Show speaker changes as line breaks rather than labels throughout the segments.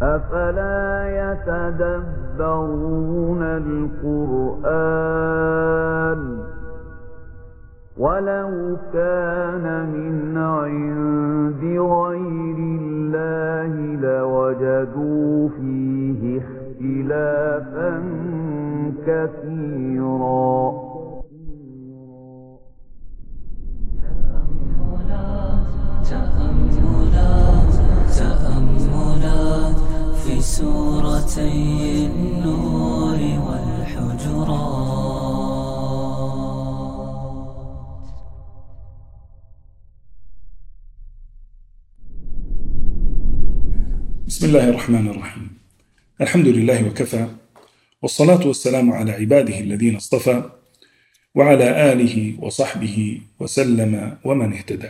أفلا يتدبرون القرآن ولو كان من عند غير الله لوجدوا فيه اختلافا كثيرا
تأملات تأملات في سورتي النور والحجرات
بسم الله الرحمن الرحيم الحمد لله وكفى والصلاة والسلام على عباده الذين اصطفى وعلى آله وصحبه وسلم ومن اهتدى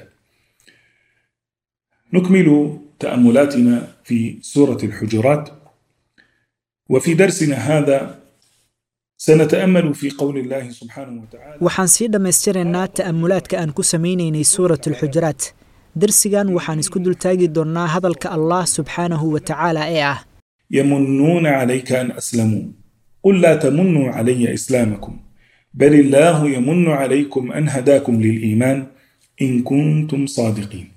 نكمل تأملاتنا في سورة الحجرات وفي درسنا هذا سنتأمل في قول الله سبحانه وتعالى
waxaan sii dhammaystiraynaa ta'amulaadka aan ku samaynaynay suurat alxujuraat darsigan waxaan isku dultaagi doonnaa hadalka allah subxaanahu wa tacaala ee ah
يمنون عليك أن أسلموا قل لا تمنوا علي إسلامكم بل الله يمن عليكم أن هداكم للإيمان إن كنتم صادقين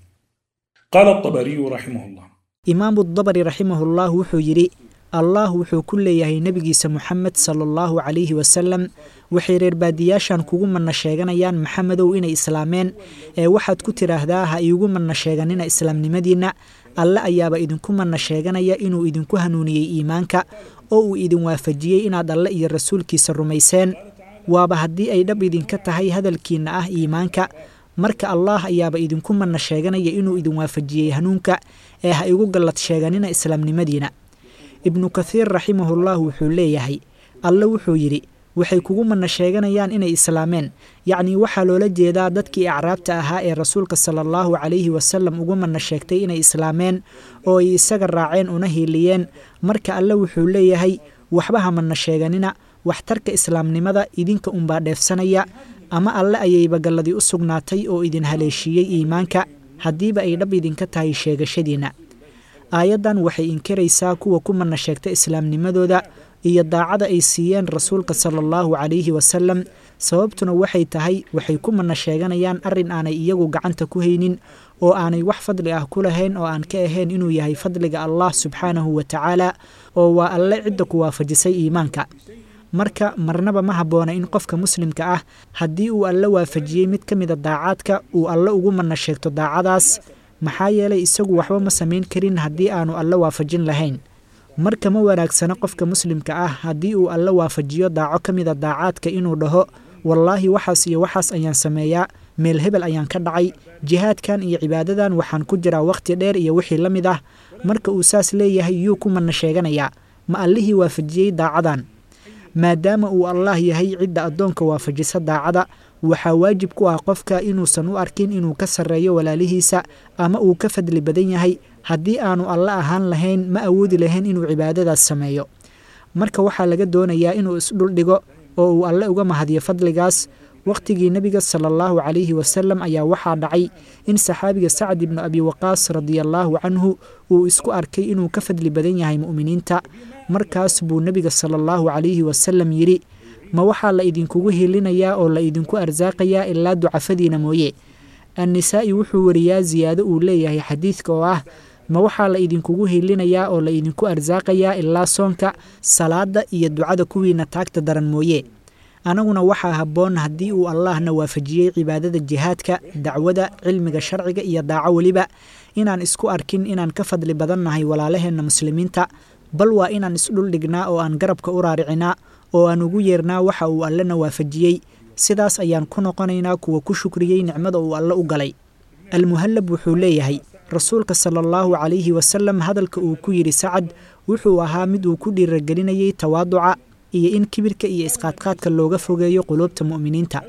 قال الطبري رحمه الله
imaamu dabari raximahullah wuxuu yidhi allah wuxuu ku leeyahay nebigiisa moxamed sala allahu calayhi wasalam waxay reer baadiyaashan kugu manna sheeganayaan maxamedow inay islaameen ee waxaad ku tidhaahdaa ha iigu manna sheeganina islaamnimadiinna alle ayaaba idinku manna sheeganaya inuu idinku hanuuniyey iimaanka oo uu idin waafajiyey inaad alle iyo rasuulkiisa rumayseen waaba haddii ay dhab idinka tahay hadalkiinna ah iimaanka marka allaah ayaaba idinku manna sheeganaya inuu idin waafajiyey hanuunka ee ha igu gallad sheeganina islaamnimadiina ibnu kathiir raximahullah wuxuu leeyahay alle wuxuu yidhi waxay kugu manna sheeganayaan inay islaameen yacnii waxaa loola jeedaa dadkii acraabta ahaa ee rasuulka sala allahu calayhi wasalam ugu manna sheegtay inay islaameen oo ay isaga raaceen una hiiliyeen marka alle wuxuu leeyahay waxba ha manna sheeganina waxtarka islaamnimada idinka unbaa dheefsanaya ama alle ayayba galladii u sugnaatay oo idin haleeshiiyey iimaanka haddiiba ay dhab idinka tahay sheegashadiinna aayaddan waxay inkiraysaa kuwa ku manna sheegta islaamnimadooda iyo daacada ay siiyeen rasuulka sala allahu calayhi wasalam sababtuna waxay tahay waxay ku manna sheeganayaan arrin aanay iyagu gacanta ku haynin oo aanay wax fadli ah ku lahayn oo aan ka ahayn inuu yahay fadliga allah subxaanahu wa tacaala oo waa alle cidda ku waafajisay iimaanka marka marnaba ma habboona in qofka muslimka ah haddii uu alle waafajiyey mid ka mida daacaadka uu alle ugu manna sheegto daacadaas maxaa yeelay isagu waxba ma samayn karin haddii aanu alle waafajin lahayn marka ma wanaagsano qofka muslimka ah haddii uu alle waafajiyo daaco ka mida daacaadka inuu dhaho wallaahi waxaas iyo waxaas ayaan sameeyaa meel hebel ayaan ka dhacay jihaadkan iyo cibaadadan waxaan ku jiraa wakhti dheer iyo wixii la mid ah marka uu saas leeyahay yuu ku manna sheeganayaa ma allihii waafajiyey daacadan maadaama uu allaah yahay cidda addoonka waafajisa daacada waxaa waajib ku ah qofka inuusan u arkin inuu ka sarreeyo walaalihiisa ama uu ka fadli badan yahay haddii aanu alle ahaan lahayn ma awoodi lahayn inuu cibaadadaas sameeyo marka waxaa laga doonayaa inuu isdhuldhigo oo uu alle uga mahadiyo fadligaas wakhtigii nebiga sala allahu calayhi wasalam ayaa waxaa dhacay in saxaabiga sacd ibnu abi waqaas radiallaahu canhu uu isku arkay inuu ka fadli badan yahay mu'miniinta markaas buu nebiga sala allahu calayhi wasalam yidhi ma waxaa la idinkugu hilinayaa oo la idinku arsaaqayaa ilaa ducafadiina mooye annisaa'i wuxuu wariyaa siyaado uu leeyahay xadiidka oo ah ma waxaa la idinkugu hilinayaa oo la idinku arsaaqayaa ilaa soonka salaadda iyo ducada kuwiina taagta daran mooye anaguna waxaa habboon haddii uu allaahna waafajiyey cibaadada jihaadka dacwada cilmiga sharciga iyo daaco weliba inaan isku arkin inaan ka fadli badannahay walaalaheenna muslimiinta bal waa inaan isdhuldhignaa oo aan garabka u raaricinaa oo aan ugu yeernaa waxa uu allena waafajiyey sidaas ayaan ku noqonaynaa kuwa ku shukriyey nicmada uu alle u galay almuhallab wuxuu leeyahay rasuulka sala allahu calayhi wasalam hadalka uu ku yidhi sacad wuxuu ahaa mid uu ku dhiiragelinayey tawaaduca iyo in kibirka iyo isqaadqaadka looga fogeeyo quluubta mu'miniinta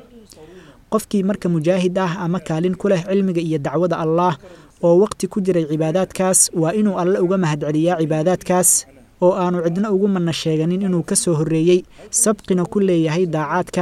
qofkii marka mujaahid ah ama kaalin ku leh cilmiga iyo dacwada allaah oo waqti ku jiray cibaadaadkaas waa inuu alle uga mahadceliyaa cibaadaadkaas oo aanu cidna ugu manna sheeganin inuu ka soo horreeyey sabqina ku leeyahay daacaadkan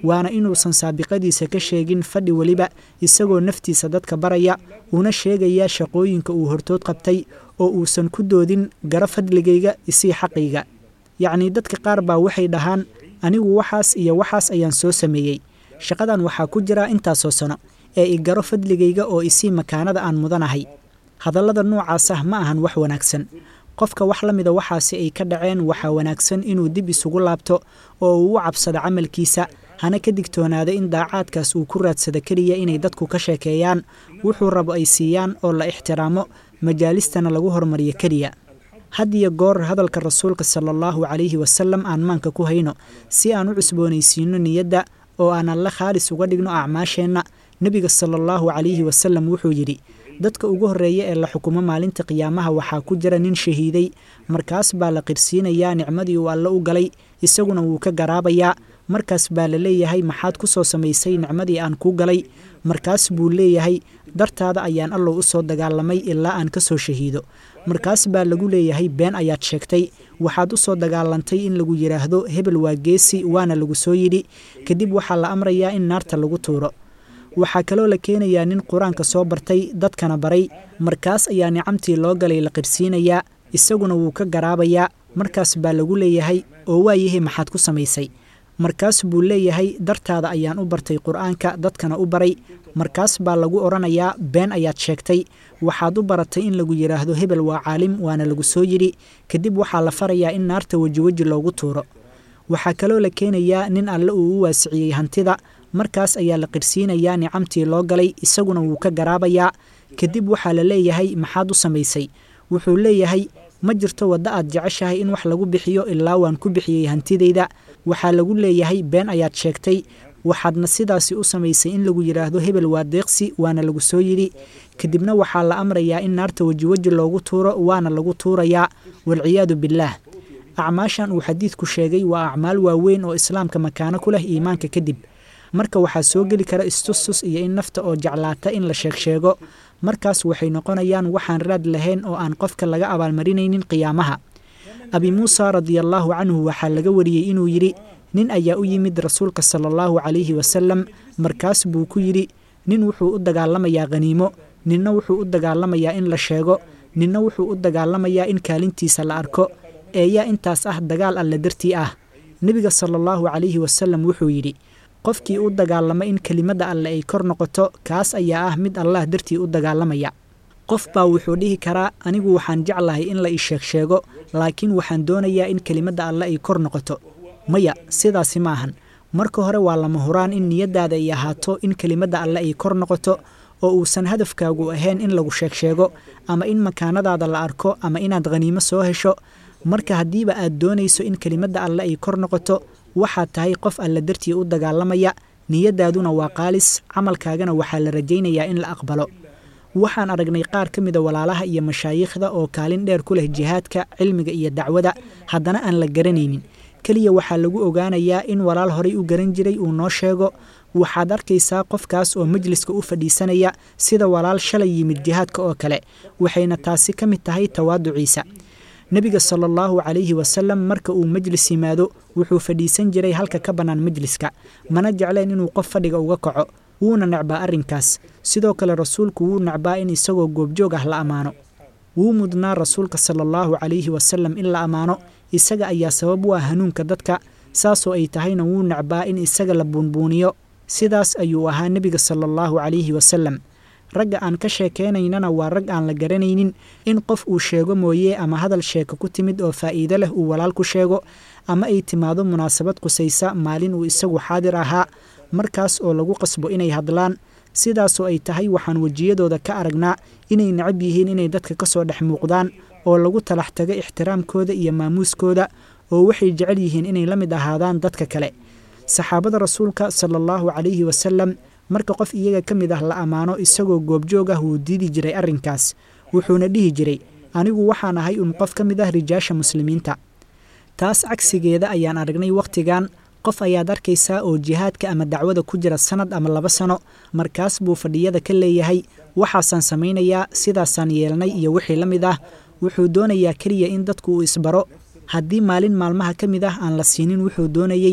waana inuusan saabiqadiisa ka sheegin fadhi weliba isagoo naftiisa dadka baraya una sheegaya shaqooyinka uu hortood qabtay oo uusan ku doodin garo fadligayga isii xaqayga yacnii dadka qaar baa waxay dhahaan anigu waxaas iyo waxaas ayaan soo sameeyey shaqadan waxaa ku jira intaasoo sano ee i garo fadligayga oo isii makaanada aan mudanahay hadallada noocaas ah ma ahan wax wanaagsan qofka wax la mida waxaasi ay ka dhaceen waxaa wanaagsan inuu dib isugu laabto oo uu u cabsado camalkiisa hana ka digtoonaado in daacaadkaas uu ku raadsado keliya inay dadku ka sheekeeyaan wuxuu rabo ay siiyaan oo la ixtiraamo majaalistana lagu hormariyo keliya had iyo goor hadalka rasuulka sala allahu calayhi wasalam aan maanka ku hayno si aan u cusboonaysiino niyadda oo aan alle khaalis uga dhigno acmaasheenna nebiga sala allahu calayhi wasalam wuxuu yidhi dadka ugu horreeya ee la xukumo maalinta qiyaamaha waxaa ku jira nin shahiiday markaas baa la qirsiinayaa nicmadii uu alle u galay isaguna wuu ka garaabayaa markaas baa la leeyahay maxaad ku soo samaysay nicmadii aan kuu galay markaas buu leeyahay dartaada ayaan allow u soo dagaalamay ilaa aan ka soo shahiido markaas baa lagu leeyahay been ayaad sheegtay waxaad u soo dagaalantay in lagu yidhaahdo hebel waa geesi waana lagu soo yidhi kadib waxaa la amrayaa in naarta lagu tuuro waxaa kaloo la keenayaa nin qur-aanka soo bartay dadkana baray markaas ayaa nicamtii loo galay la qirsiinayaa isaguna wuu ka garaabayaa markaas baa lagu leeyahay oo waayahay maxaad ku samaysay markaas buu leeyahay dartaada ayaan u bartay qur-aanka dadkana u baray markaas baa lagu odhanayaa been ayaad sheegtay waxaad u baratay in lagu yidhaahdo hebel waa caalim waana lagu soo yidhi kadib waxaa la farayaa in naarta wejiweji loogu tuuro waxaa kaloo la keenayaa nin alle uu u waasiciyey hantida markaas ayaa la qirsiinayaa nicamtii loo galay isaguna wuu ka garaabayaa kadib waxaa la leeyahay maxaad u samaysay wuxuu leeyahay ma jirto waddo aad jeceshahay in wax lagu bixiyo ilaa waan ku bixiyey hantidayda waxaa lagu leeyahay been ayaad sheegtay waxaadna sidaasi u samaysay in lagu yidhaahdo hebel waa deeqsi waana lagu soo yidhi kadibna waxaa la amrayaa in naarta wejiweji loogu tuuro waana lagu tuurayaa walciyaadu billaah acmaashan uu xadiidku sheegay waa acmaal waaweyn oo islaamka makaano ku leh iimaanka kadib marka waxaa soo geli kara istustus iyo in nafta oo jeclaata in la sheegsheego markaas waxay noqonayaan waxaan raad lahayn oo aan qofka laga abaalmarinaynin qiyaamaha abi muusa radiallaahu canhu waxaa laga wariyey inuu yidhi nin ayaa u yimid rasuulka sala allahu calayhi wasalam markaas buu ku yidhi nin wuxuu u dagaalamayaa khaniimo ninna wuxuu u dagaalamayaa in la sheego ninna wuxuu u dagaalamayaa in kaalintiisa la arko eeyaa intaas ah dagaal alle dartii ah nebiga sala allahu calayhi wasalam wuxuu yidhi qofkii u dagaalama in kelimadda alle ay kor noqoto kaas ayaa ah mid allah dartii u dagaalamaya qof baa wuxuu dhihi karaa anigu waxaan jeclahay in la ii sheeg sheego laakiin waxaan doonayaa in kelimadda alle ay kor noqoto maya sidaasi ma ahan marka hore waa lama huraan in niyaddaada ay ahaato in kelimadda alle ay kor noqoto oo uusan hadafkaagu ahayn in lagu sheeg sheego ama in makaanadaada la arko ama inaad khaniimo soo hesho marka haddiiba aad doonayso in kelimadda alle ay kor noqoto waxaad tahay qof alle dartii u dagaalamaya niyaddaaduna waa qaalis camalkaagana waxaa la rajaynayaa in la aqbalo waxaan aragnay qaar ka mida walaalaha iyo mashaayiikhda oo kaalin dheer ku leh jihaadka cilmiga iyo dacwada haddana aan la garanaynin keliya waxaa lagu ogaanayaa in walaal horay u garan jiray uu noo sheego waxaad arkaysaa qofkaas oo majliska u fadhiisanaya sida walaal shalay yimid jihaadka oo kale waxayna taasi ka mid tahay tawaaduciisa nebiga sala allahu calayhi wasalam marka uu majlis yimaado wuxuu fadhiisan jiray halka ka bannaan majliska mana jecleen inuu qof fadhiga uga kaco wuuna necbaa arrinkaas sidoo kale rasuulku wuu necbaa in isagoo goobjoog ah la ammaano wuu mudnaa rasuulka sala allahu calayhi wasalam in la ammaano isaga ayaa sabab u ah hanuunka dadka saasoo ay tahayna wuu necbaa in isaga la buunbuuniyo sidaas ayuu ahaa nebiga sala allahu calayhi wasalam ragga aan ka sheekeynaynana waa rag aan la garanaynin in qof uu sheego mooye ama hadal sheeko ku timid oo faa'iido leh uu walaal ku sheego ama ay timaado munaasabad qusaysa maalin uu isagu xaadir ahaa markaas oo lagu qasbo inay hadlaan sidaasoo ay tahay waxaan wejiyadooda ka aragnaa inay necab yihiin inay dadka ka soo dhex muuqdaan oo lagu talax tago ixtiraamkooda iyo maamuuskooda oo waxay jecel yihiin inay la mid ahaadaan dadka kale saxaabada rasuulka sala allahu calayhi wasalam marka qof iyaga ka mid ah la ammaano isagoo goobjoog ah wuu diidi jiray arrinkaas wuxuuna dhihi jiray anigu waxaan ahay un qof ka mid ah rijaasha muslimiinta taas cagsigeeda ayaan aragnay wakhtigan qof ayaad arkaysaa oo jihaadka ama dacwada ku jira sannad ama laba sano markaas buu fadhiyada ka leeyahay waxaasaan samaynayaa sidaasaan yeelnay iyo wixii la mid ah wuxuu doonayaa keliya in dadku uu isbaro haddii maalin maalmaha ka mid ah aan la siinin wuxuu doonayey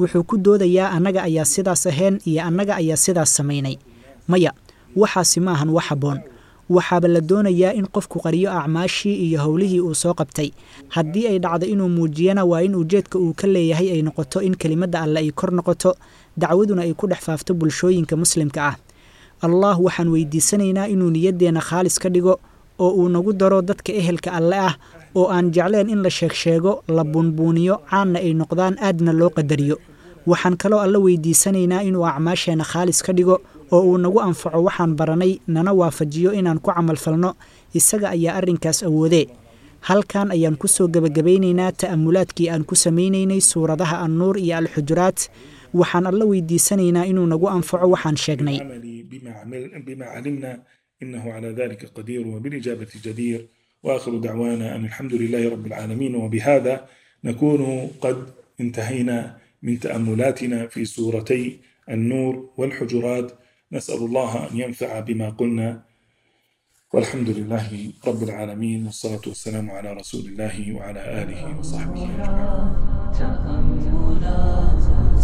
wuxuu ku doodayaa annaga ayaa sidaas ahayn iyo annaga ayaa sidaas samaynay maya waxaasi ma ahan wax habboon waxaaba la doonayaa in qofku qariyo acmaashii iyo howlihii uu soo qabtay haddii ay dhacdo inuu muujiyana waa in ujeedka uu ka leeyahay ay noqoto in kelimadda alle ay kor noqoto dacwaduna ay ku dhex faafto bulshooyinka muslimka ah allah waxaan weydiisanaynaa inuu niyaddeenna khaalis ka dhigo oo uu nagu daro dadka ehelka alle ah oo aan jecleen in la sheegsheego la buunbuuniyo caanna ay noqdaan aadna loo qadariyo waxaan kaloo alla weydiisanaynaa inuu acmaasheenna khaalis ka dhigo oo uu nagu anfaco waxaan baranay nana waafajiyo inaan ku camalfalno isaga ayaa arrinkaas awoodee halkan ayaan ku soo gebagabaynaynaa ta'amulaadkii aan ku samaynaynay suuradaha annuur iyo alxujuraat waxaan alla weydiisanaynaa inuu nagu anfaco waxaan sheegnay
العمل بما, عمل بما علمنا إنه على ذلك قدير وبالإجابة جدير وآخر دعوانا أن الحمد لله رب العالمين وبهذا نكون قد انتهينا من تأملاتنا في سورتي النور والحجرات نسأل الله أن ينفع بما قلنا والحمد لله رب العالمين والصلاة والسلام على رسول الله وعلى آله وصحبه أجمعين
تأملات